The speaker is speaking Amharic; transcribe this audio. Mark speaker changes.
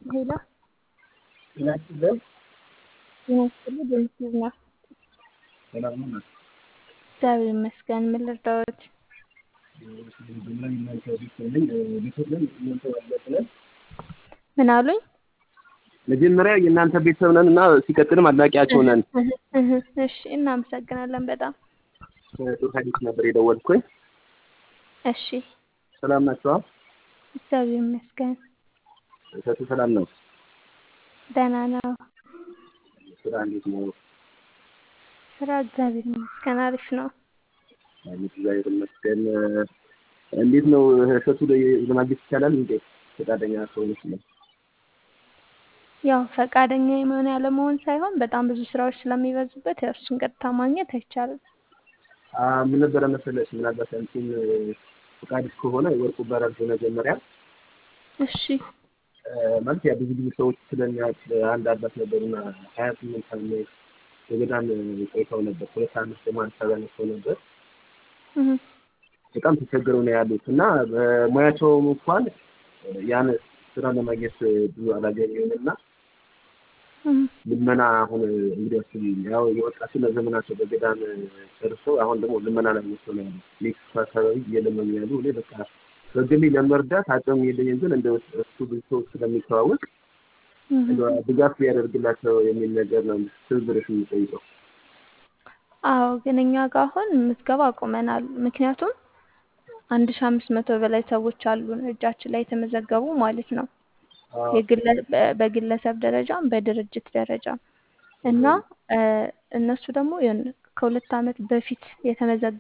Speaker 1: ሄሎ
Speaker 2: ጤና ይስጥልኝ።
Speaker 1: ጤና ይስጥልኝ። በምስል ነው።
Speaker 2: ሰላም ነው?
Speaker 1: እግዚአብሔር ይመስገን። ምን ልርዳዎት?
Speaker 2: መጀመሪያ የእናንተ ቤተሰብ ነኝ። ቤተሰብ ነን እናንተ ያለብለን
Speaker 1: ምን አሉኝ?
Speaker 2: መጀመሪያ የእናንተ ቤተሰብ ነን እና ሲቀጥልም አድናቂያቸው ነን።
Speaker 1: እሺ፣ እናመሰግናለን በጣም
Speaker 2: ጦር ኃይሎች ነበር የደወልኩኝ።
Speaker 1: እሺ፣
Speaker 2: ሰላም ናቸዋ?
Speaker 1: እግዚአብሔር ይመስገን
Speaker 2: እሸቱ ሰላም ነው?
Speaker 1: ደህና ነው።
Speaker 2: ስራ እንዴት ነው?
Speaker 1: ስራ እግዚአብሔር ይመስገን አሪፍ ነው።
Speaker 2: አቤት እግዚአብሔር ይመስገን። እንዴት ነው እሸቱ ለማግኘት ይቻላል እንዴ? ፈቃደኛ ሰዎች ነው?
Speaker 1: ያው ፈቃደኛ የመሆን ያለመሆን ሳይሆን በጣም ብዙ ስራዎች ስለሚበዙበት ያው እሱን ቀጥታ ማግኘት አይቻልም።
Speaker 2: ምን ነበረ መሰለሽ ምናልባት አንቺን ፈቃድሽ ከሆነ ወርቁ ይባላል በመጀመሪያ
Speaker 1: እሺ
Speaker 2: ማለት ያ ብዙ ብዙ ሰዎች ስለሚያውቅ አንድ አባት ነበሩና ሀያ ስምንት ዓመት በገዳም ቆይተው ነበር። ሁለት ዓመት ደግሞ አዲስ አበባ ነስተው ነበር። በጣም ተቸግረው ነው ያሉት እና በሙያቸውም እንኳን ያን ስራ ለማግኘት ብዙ አላገኘም እና ልመና አሁን እንግዲህ እሱ ያው የወጣቱ ለዘመናቸው በገዳም ጨርሰው አሁን ደግሞ ልመና ላይ ወጥተው ነው ያሉት። ሜክሲኮ አካባቢ እየለመኑ ያሉ እኔ በቃ በግሌ ለመርዳት አቅም የለኝም፣ ግን እንደ እሱ ብዙ ሰው ስለሚተዋወቅ ድጋፍ ሊያደርግላቸው የሚል ነገር ነው ትብብርሽ የሚጠይቀው።
Speaker 1: አዎ ግን እኛ ጋር አሁን ምዝገባ አቁመናል። ምክንያቱም አንድ ሺ አምስት መቶ በላይ ሰዎች አሉን እጃችን ላይ የተመዘገቡ ማለት ነው። በግለሰብ ደረጃም በድርጅት ደረጃም እና እነሱ ደግሞ ከሁለት ዓመት በፊት የተመዘገቡ